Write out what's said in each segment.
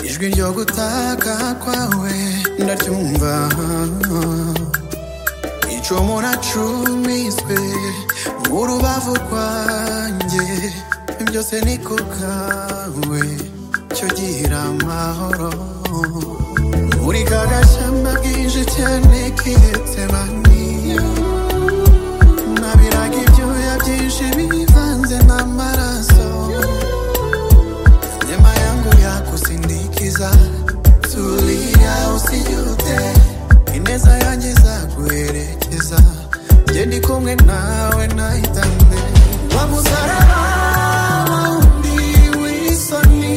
ijwi ryo gutaka kwawe ndaryumva icumu nacumiswe mu rubavu rwanjye byose ni ku kawe cyo gira amahoro muri ka gashyamba bwije cyane kiretse baniya nabiraga ibyuya byinshi bivanze n'amaraso Neema yangu ya kusindikiza, tulia usijute, ineza yanjye izaguherekeza, jye ndi kumwe nawe nahitane wa musaraba wundi w'isoni,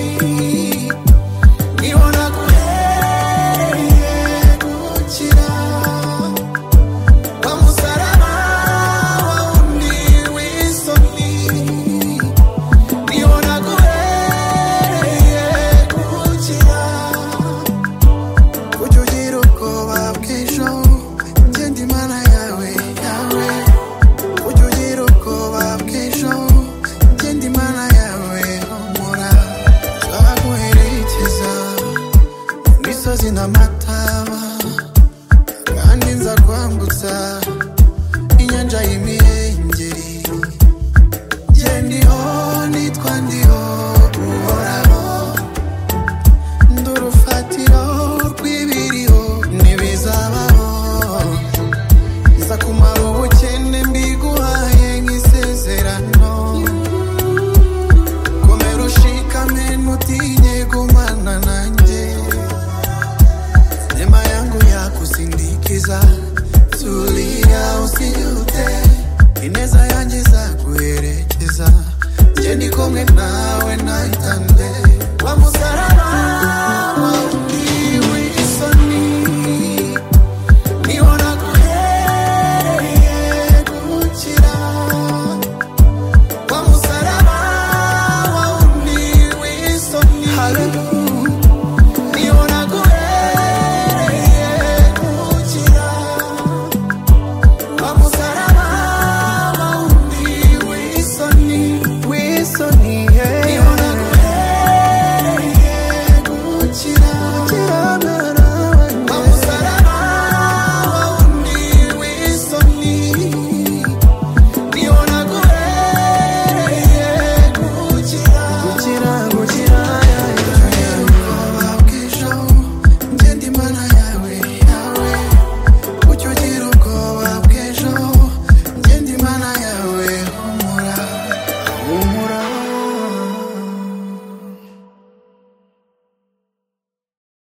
niho naguhereye gukira. Wa musaraba wundi w'isoni, niho naguhereye gukira. Ujya ugira ubwoba bw'ejo, jye ndi Mana yawe, yawe. Ujya ugira ubwoba bw'ejo, jye ndi Mana yawe, humura. Nzaguherekeza mu misozi n'amataba